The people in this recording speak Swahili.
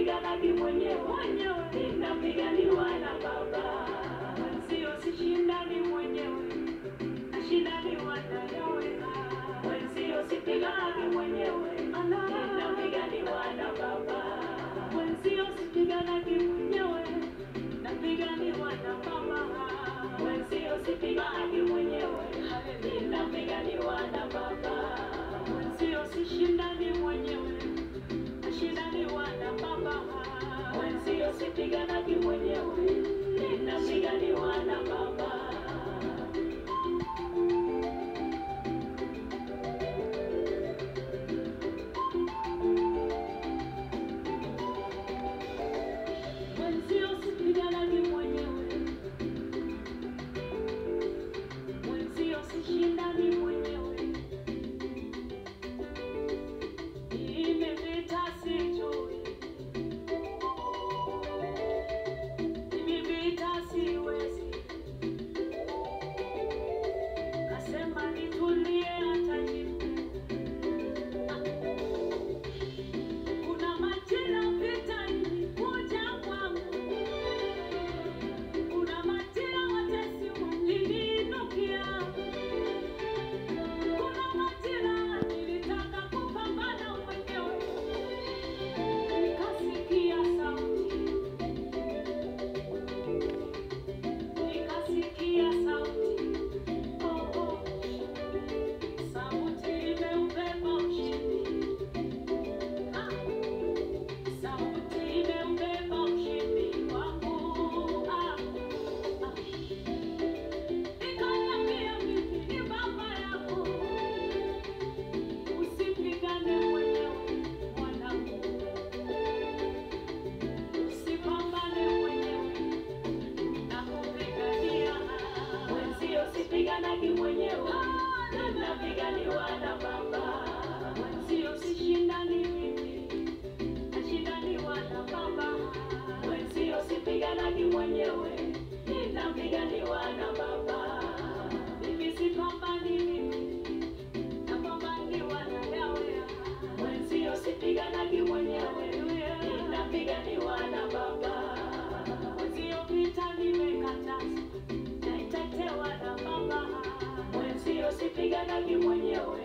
sipiganagi mwenyewe, ninapiganiwa na Baba. Mwenzio sishindani mwenyewe, nashindaniwa na yawe. Mwenzio sipiganagi mwenyewe, ninapiganiwa na Baba. Mwenzio sipiganagi mwenyewe, napiganiwa na Baba. Mwenzio sipiganagi mwenyewe, ninapiganiwa na Baba. Mwenzio sishindani mwenyewe, nashindaniwa na Baba. Mwenzio sipiganagi mwenyewe, ninapiganiwa na Baba. Mwenzio sipiganagi mwenyewe, mwenzio sishindani mwenyewe. Nimepita sijui, nimepita siwezi, kasema nitulie hata nife. Kuna majira vita ilikuja kwangu, kuna majira watesi waliniinukia, kuna majira nilitaka kupambana mwenyewe, nikasikia sauti, nikasikia sauti, oh, oh, sauti imeubeba ushindi. Ah. Sauti imeubeba ushindi wangu. Ah, ah. Ikaniambia mimi ni baba yako, usipigane mwenyewe mwanangu, usipambane mwenyewe, nakupigania. Mwenzio sipiganagi mwenyewe, ninapiganiwa na Baba. Mwenzio sishindani mimi, nashindaniwa na Baba. Mwenzio sipiganagi mwenyewe, ninapiganiwa na Baba. Mimi sipambani mimi, napambaniwa na Yahweh. Mwenzio sipiganagi mwenyewe, ninapiganiwa na Baba. Mwenzio vita nimekataza, naitetewa na Baba. Mwenzio sipiganagi mwenyewe,